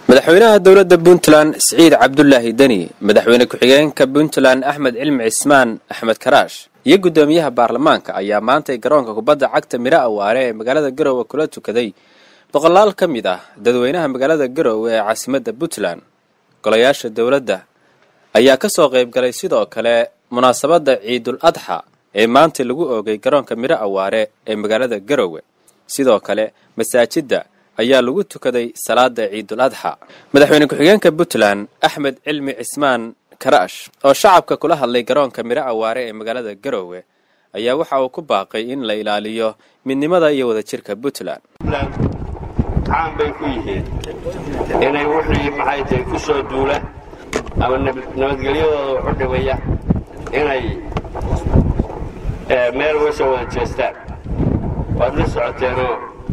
madaxweynaha dowladda puntland siciid cabdulaahi deni madaxweyne ku-xigeenka puntland axmed cilmi cismaan axmed karaash iyo guddoomiyaha baarlamaanka ayaa maantay garoonka kubadda cagta midho awaare ee magaalada garowe kula tukaday boqolaal ka mid ah dadweynaha magaalada garowe ee caasimadda puntland golayaasha dowladda ayaa ka soo qayb galay sidoo kale munaasabadda ciidul adxa ee maanta lagu oogay garoonka midho awaare ee magaalada garowe sidoo kale masaajidda ayaa lagu tukaday salaada ciidul adxa madaxweyne ku-xigeenka puntland axmed cilmi cismaan karaash oo shacabka kula hadlay garoonka midho awaare ee magaalada garowe ayaa waxa uu ku baaqay in la ilaaliyo midnimada iyo wadajirka puntland caan bay ku yihiin inay wixii maxay tahay ku soo duula ama nabadgelyadooda waxu dhimaya inay meel uga soo wada jeestaan waad la socoteenoo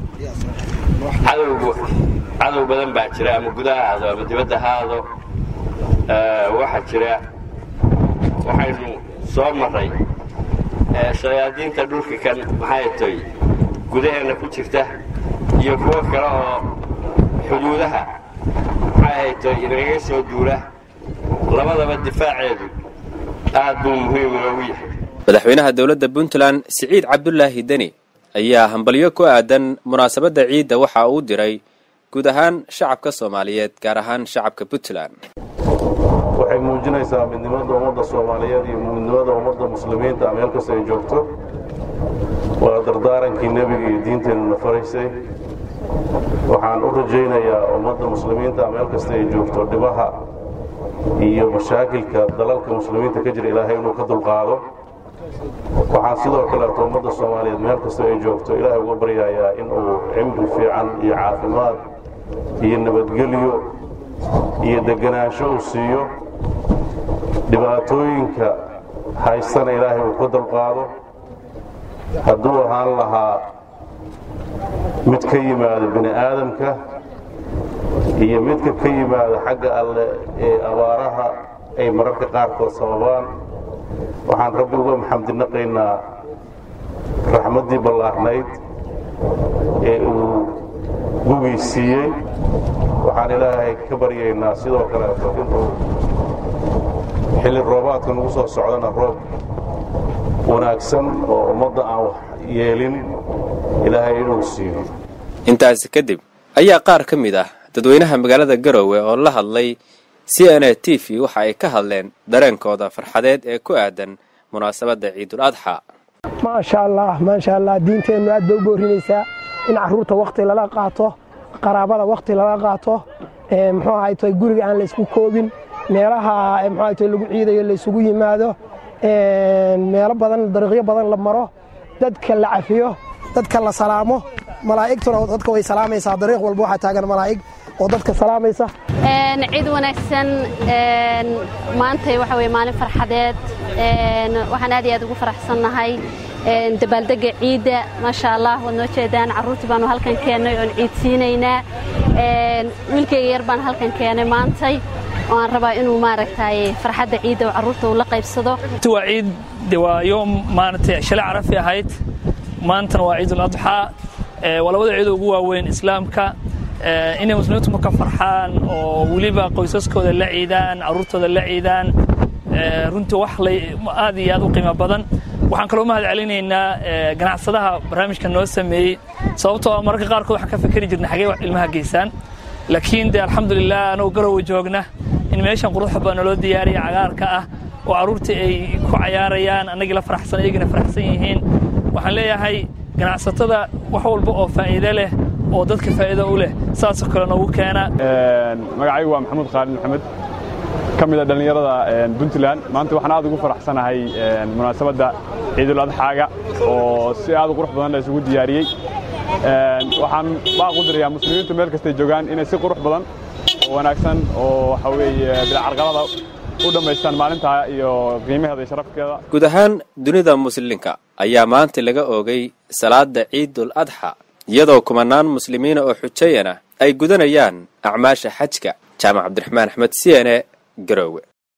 cadowgu cadow badan baa jira ama gudaha aado ama dibadda ha aado waxaa jira waxaynu soo marray shayaadiinta dhulka kan maxay tay gudaheenna ku jirta iyo kuwo kale oo xuduudaha maxay haytay inagaga soo duula labadaba difaaceedu aad buu muhiim inoogu yahay madaxweynaha dowladda puntland siciid cabdulaahi deni ayaa hambalyo ku aadan munaasabadda ciidda waxa uu diray guud ahaan shacabka soomaaliyeed gaar ahaan shacabka puntland waxay muujinaysaa midnimada ummadda soomaaliyeed iyo midnimada ummadda muslimiinta meel kasta ay joogto waa dardaarankii nebiga iyo diinteenuna faraysay waxaan u rajaynayaa ummadda muslimiinta meel kasta ay joogto dhibaha iyo mashaakilka dalalka muslimiinta ka jira ilaahay inuu ka dulqaado waxaan sidoo kaleeto ummadda soomaaliyeed meel kasta ay joogto ilaahay uga baryayaa inuu cimri fiican iyo caafimaad iyo nabadgelyo iyo deganaansho uu siiyo dhibaatooyinka haystana ilaahay uu ka dulqaado hadduu ahaan lahaa mid ka yimaada bini aadamka iyo midka ka yimaada xagga alle ee abaaraha ay mararka qaarkood sababaan waxaan rabbi uga maxamdinaqaynaa raxmaddii ballaarnayd ee uu gugii siiyey waxaan ilaahay ka baryaynaa sidoo kaleeto inuu xilli roobaadka nagu soo socdana roob wanaagsan oo ummadda aan wax yeelin ilaahay inuu siiyo intaasi kadib ayaa qaar ka mid ah dadweynaha magaalada garowe oo la hadlay c n a t v waxa ay ka hadleen dareenkooda farxadeed ee ku aadan munaasabadda ciidul adxa maasha allah maasha allah diinteennu aad bay u boorinaysaa in carruurta wakhti lala qaato qaraabada wakhti lala qaato muxuu ahayto guriga aan laysku koobin meelaha muxuu ahayto lagu ciidayo laysugu yimaado meelo badan dariiqyo badan la maro dadka la cafiyo dadka la salaamo malaa'igtuna dadka way salaamaysaa dariiq walba waxaa taagan malaa'ig oo dadka salaamaysa ciid wanaagsan maantay waxa weye maalin farxadeed waxaan aad iyo aad ugu faraxsannahay dabaaldega ciidda maasha allah waad noo jeedaan carruurtii baanu halkan keennay oon ciid siinaynaa wiilkayga yar baan halkan keenay maantay oo aan rabaa inuu maaragtay farxadda ciidda oo carruurta uu la qaybsado waa ciid de waa yoom maaragtay shalay carafi ahayd maantana waa ciidul adxaa waa labada ciid ugu waaweyn islaamka inay muslimiintu marka farxaan oo weliba qoysaskooda la ciidaan carruurtooda la ciidaan runtii wax aad iyo aad u qiimo badan waxaan kaloo mahad celinaynaa ganacsadaha barnaamijka noo sameeyey sababtoo mararka qaarkood waxaan ka fikeri jirnay xagee ilmaha geysaan laakiin de alxamdulilah anagoo garowe joogna in meeshan quruxda badan naloo diyaariya cagaarka ah oo carruurtii ay ku cayaarayaan annagii la faraxsan iyagina faraxsan yihiin waxaan leeyahay ganacsatada wax walba oo faa'iide leh oo dadka faa'iido u leh saasoo kale noogu keena magacaygu waa maxamuud khaalid maxamed ka mid a dhallinyarada puntland maanta waxaan aad ugu faraxsanahay munaasabadda ciidul adxaaga oo si aad u qurux badan la isugu diyaariyey waxaan baaq u dirayaa muslimiintu meel kastay joogaan inay si qurux badan oo wanaagsan oo waxa weeye bilcarqalada u dhammaystaan maalinta iyo qiimaheeda iyo sharafkeeda guud ahaan dunida muslimka ayaa maanta laga oogay salaada ciidul adxa iyadoo kumanaan muslimiina oo xujayana ay gudanayaan acmaasha xajka jaamac cabdiraxmaan axmed c n e garowe